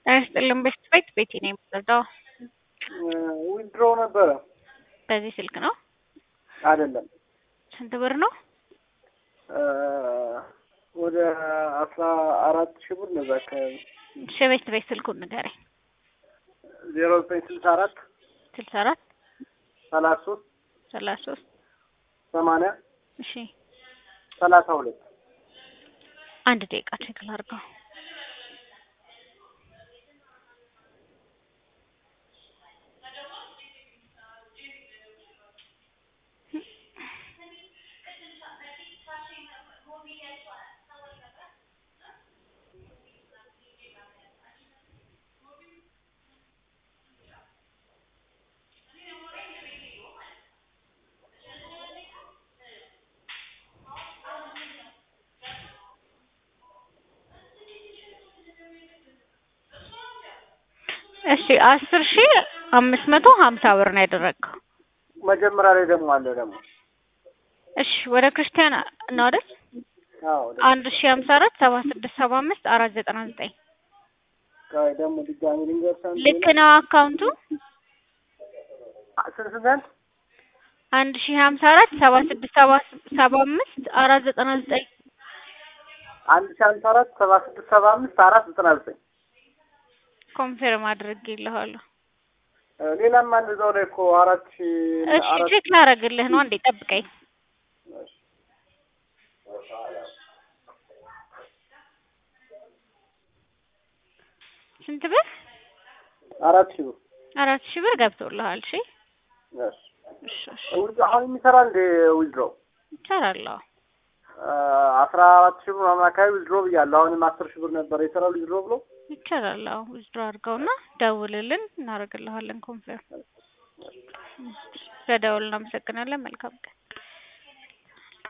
ጤና ይስጥልን በሽት ቤት ቤቴ ነው የምትረዳው? ዊዝድሮ ነበረ በዚህ ስልክ ነው? አይደለም ስንት ብር ነው? ወደ አስራ አራት ሺህ ብር ነው እዛ አካባቢ እሺ ቤት ቤት ስልኩን ንገረኝ። ዜሮ ዘጠኝ ስልሳ አራት ስልሳ አራት ሰላሳ ሶስት ሰላሳ ሶስት ሰማንያ እሺ ሰላሳ ሁለት አንድ ደቂቃ ቼክ ላድርገው። እሺ አስር ሺ አምስት መቶ ሀምሳ ብር ነው ያደረግከው። መጀመሪያ ላይ ደግሞ አለ ደግሞ እሺ ወደ ክርስቲያን ነው አይደል? አዎ አንድ ሺ ሀምሳ አራት ሰባ ስድስት ሰባ አምስት አራት ዘጠና ዘጠኝ ቆይ ደግሞ ድጋሚ ልንገርሽ አንድ ልክ ነው አካውንቱ ስንት ስንት አንድ ሺ ሀምሳ አራት ሰባ ስድስት ሰባ ሰባ አምስት አራት ዘጠና ዘጠኝ አንድ ሺህ ሃምሳ አራት ሰባ ስድስት ሰባ አምስት አራት ዘጠና ዘጠኝ ኮንፌርም አድርጌልሃለሁ። ሌላም አንድ እዛው ላይ እኮ አራት ሺህ እሺ አራት ቼክ ላደርግልህ ነው። አንዴ ጠብቀኝ። ስንት ብር? አራት ሺህ ብር አራት ሺህ ብር ገብቶልሃል። እሺ እሺ እሺ እሺ ዊዝ- አሁን የሚሰራ እንደ ዊዝድሮ እሰራለሁ። አስራ አራት ሺህ ብር ምናምን አካባቢ ዊዝድሮ ብያለሁ። አሁንም አስር ሺህ ብር ነበር የሰራው ዊዝድሮ ብሎ ይቻላል። ዊዝድሮ አድርገውና ደውልልን፣ እናደርግልሃለን ኮንፌርም። ስለደውል እናመሰግናለን። መልካም ቀን